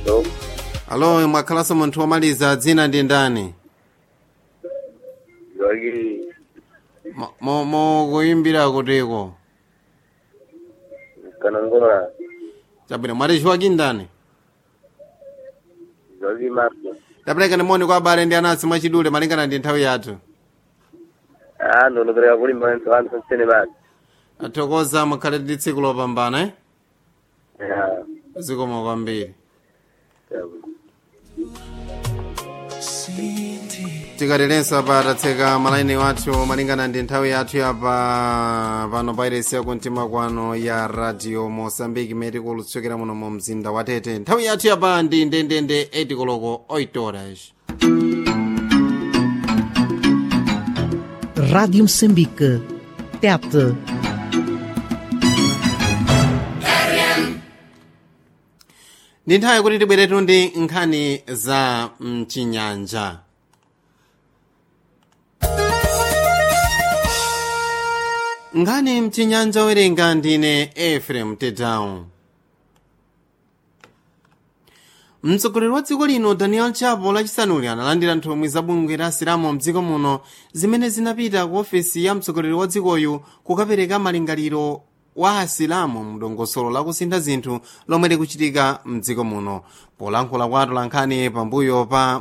Hello. alo mwakhalanso munthu womaliza dzina ndi ndani Jogi. Mo- mo- mokuyimbira kutiko Kanangola. chabwino mwati chiwaki ndani Jogi Marco. tapereka ndimoni kwa abale ndi anansi mwachidule malingana ndi nthawi yathu Ah, ndo ndopereka kulimba nthu anthu nsene basi. athokoza mukhale ndi tsiku lopambana eh? Ya. zikomo kwambiri Chabwino. tikaterenso apa tatseka malaini wathu malingana ndi nthawi yathu yapa pano pairesi yakumtima kwano ya radio mosambiki imene tikulutsukira muno mu mzinda wa tete nthawi yathu yapa ndi ndendende 8 koloko 8 horas Rádio Moçambique. Tete. ndi nthawi kuti tibweretu ndi nkhani za mchinyanja nkhani mchinyanja werenga ndine efrem tedown mtsogoleri wa dziko lino daniel chapo lachisanuli analandira nthumwi za bungwe la asilamu mdziko muno zimene zinapita ku ofesi ya mtsogoleri wa dzikoyu kukapereka malingaliro wa asilamu mdongosolo la kusintha zinthu lomwe likuchitika mdziko muno polankhula kwa atolankhani pambuyo pa